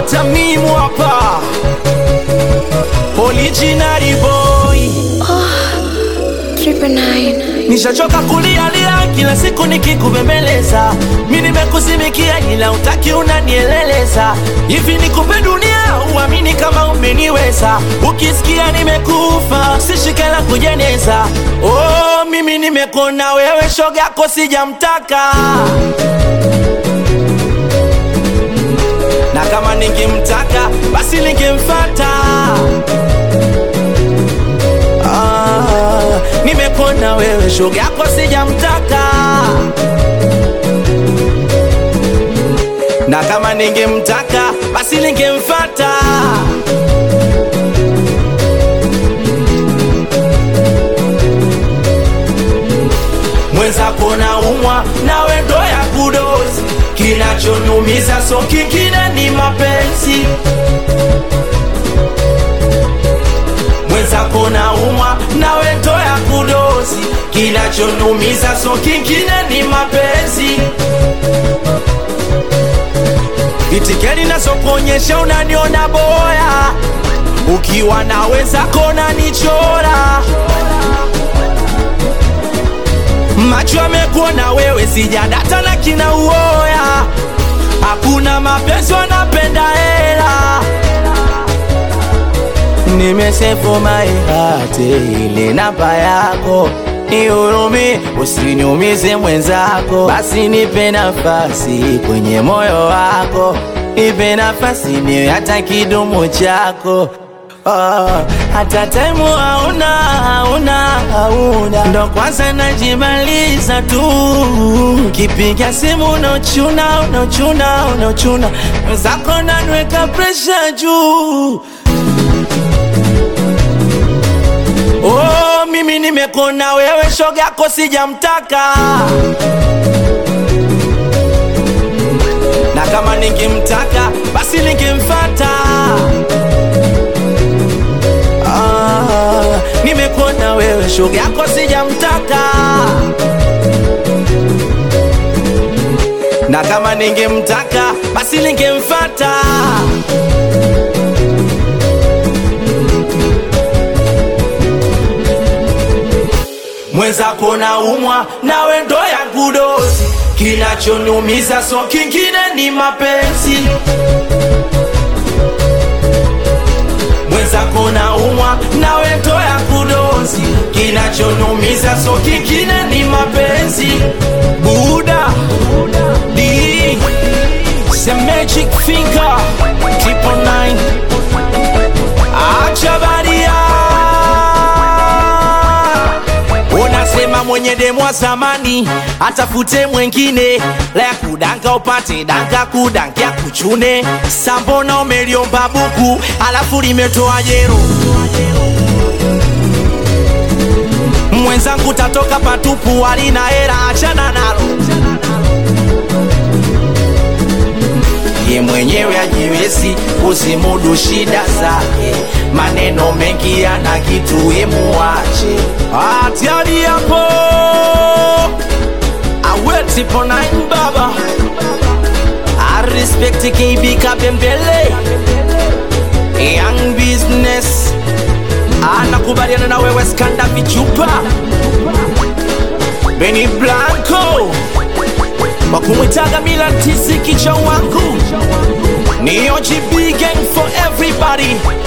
tamimu hapa original boy Triple nine. nishachoka kulialia kila siku nikikubembeleza mi nimekuzimikia ila utaki unanieleleza hivi nikupe dunia uamini kama umeniweza ukisikia nimekufa sishikela kujeneza oh, mimi nimekona wewe shoga yako sijamtaka na kama ningemtaka basi ningemfata ah, nimekona wewe shoga yako sijamtaka na kama ningemtaka basi ningemfata mwenzako na umwa nawe ndo ya kudozi kinachoniumiza so kingine ni mapenzi mwenzako na umwa nawe ndo ya kudozi kinachoniumiza so kingine ni mapenzi itikeni nazokuonyesha unaniona boya ukiwa na wenzako nanichora macho amekuona wewe sijadata na kina uoya hakuna mapenzi wanapenda hela nimesefu maihate ile namba yako nihurumi usiniumize mwenzako basi nipe nafasi kwenye moyo wako nipe nafasi niwe hata kidumu chako Oh, hata taimu hauna hauna hauna ndo kwanza najimaliza tu kipiga simu unochuna unochuna unochuna wenzako nanweka presha juu oh, mimi nimekona wewe shoga yako sijamtaka na kama ningemtaka basi ningemfata ah, nimekona wewe shoga yako sijamtaka na kama ningemtaka basi ningemfata mwenzako na umwa nawe ndo ya kudozi kinachoniumiza so kingine ni mapenzi mwenzako na umwa nawe ndo ya kudozi kinachoniumiza so kingine ni mapenzi buda d the magic finger triple nine acha baria unasema mwenye demu wa zamani atafute mwengine la ya kudanka upate danka kudankia kuchune sambona umeliomba buku alafu limetoa jero mwenzangu tatoka patupu alina hera achana nalo ye mwenyewe ajiwezi kuzimudu shida zake maneno mengi yana kitu emuache atiari yapo awetipo nine baba I respect KB Kabembele Young business anakubaliana na wewe skanda vichupa Benny Blanco wakumwitaga Milan tisi kicha wangu ni OGB gang for everybody